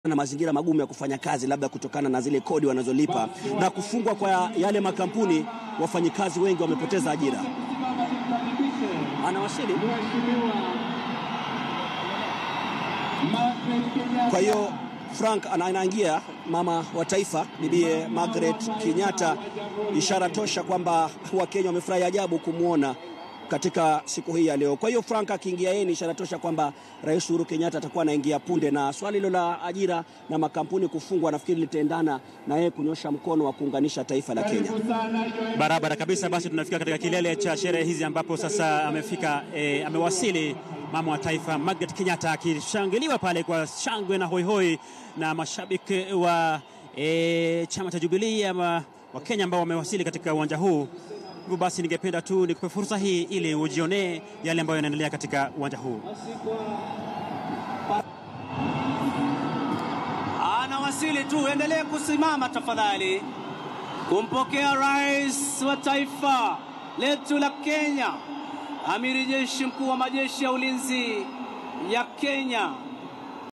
na mazingira magumu ya kufanya kazi, labda kutokana na zile kodi wanazolipa na kufungwa kwa yale makampuni, wafanyikazi wengi wamepoteza ajira. Anawasili. Kwa hiyo Frank anaingia mama wa taifa bibie Margaret Kenyatta, ishara tosha kwamba Wakenya wamefurahi ajabu kumwona katika siku hii ya leo. Kwa hiyo Frank akiingia yeye ni ishara tosha kwamba Rais Uhuru Kenyatta atakuwa anaingia punde, na swali hilo la ajira na makampuni kufungwa nafikiri litaendana na yeye kunyosha mkono wa kuunganisha taifa la Kenya. Barabara kabisa. Basi tunafika katika kilele cha sherehe hizi ambapo sasa amefika e, amewasili mama wa taifa Margaret Kenyatta akishangiliwa pale kwa shangwe na hoihoi na mashabiki wa e, chama cha Jubilee ama wa Kenya ambao wamewasili katika uwanja huu. Hivyo basi ningependa tu nikupe fursa hii ili ujionee yale ambayo yanaendelea katika uwanja huu. Anawasili tu, endelee kusimama tafadhali, kumpokea rais wa taifa letu la Kenya, amiri jeshi mkuu wa majeshi ya ulinzi ya Kenya